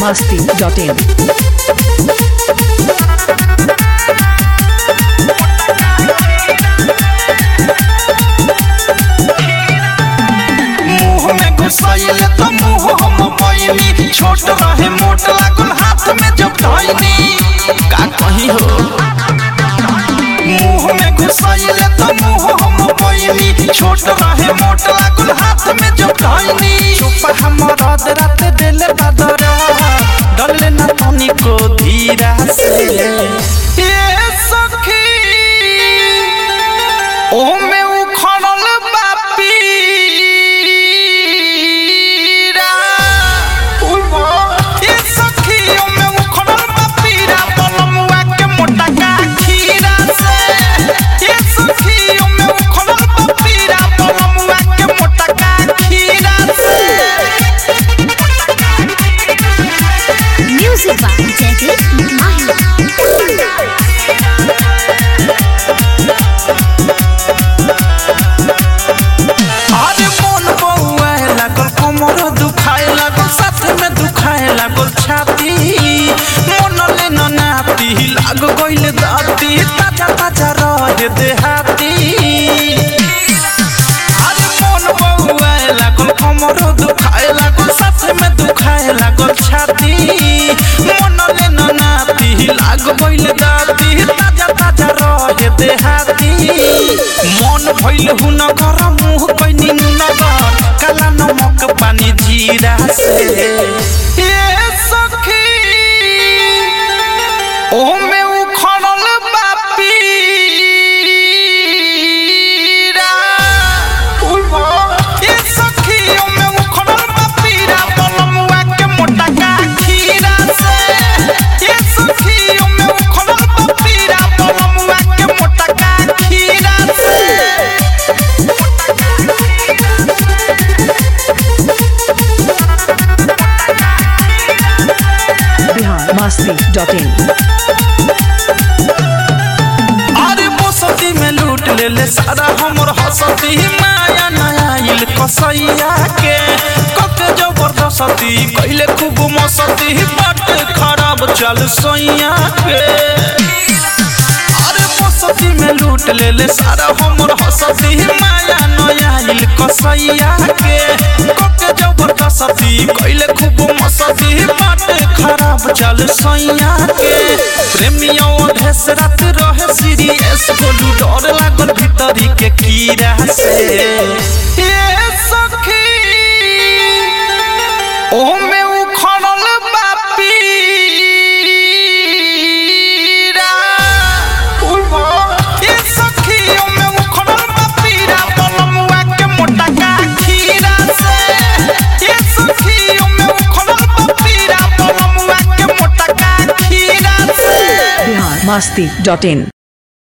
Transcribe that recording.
masti.in. मुंह में घुसाइल तो मुंह हम पैनी छोट रहे मोट लागल हाथ में जब धइनी का कही हो मुंह में घुसाइल तो मुंह हम पैनी छोट रहे मोट लागल हाथ में जब धइनी चुप हमर रात दिल बदर डले न तनी को धीरा से ये सखी ओ में उखड़ल बापीरा ये सखी ओ में उखड़ल बापीरा बलमुआ के मोटा का खीरा से ये सखी ओ में उखड़ल बापीरा बलमुआ के मोटा का खीरा से Music by Jagdish Mahi. अरे मन बउआए लागल कमर दुखाए लागल साथ में दुखाए लागल छाती मन ले न नाती लाग गइल दाती ताजा ताजा रहे देहाती अरे मन बउआए लागल कमर दुखाए लागल साथ में दुखाए लागल छाती मन ले न नाती लाग गइल दाती ताजा ताजा रहे देहाती मन भइल हुन कर मुह पैनी नगर काला नमक पानी जीरा से ए सखी ओ में उखड़ल बापीरा ए सखी ओ में उखड़ल बापीरा बलमुआ के मोटा का खीरा से ए सखी ओ में उखड़ल बापीरा बलमुआ के मोटा का खीरा से Bihar masti.in. अरे बसती में लूट ले ले सारा हमर हसती माया नया इल कसैया के कक जबरदस्ती कैले खूब मस्ती बट खराब चल सैया के अरे बसती में लूट ले ले सारा हमर हसती माया नया इल कसैया के कक जबरदस्ती कैले खूब मस्ती बट खराब चल सैया के प्रेमियों भेस रात रहे सीरियस बोलू डर लागल भीतरी के कीड़ा से ए सखी ओ में उखड़ल बापीरा ए सखी ओ में उखड़ल बापीरा बलमुआ के मोटा का खीरा से ए सखी ओ में उखड़ल बापीरा बलमुआ के मोटा का खीरा से Bihar masti.in.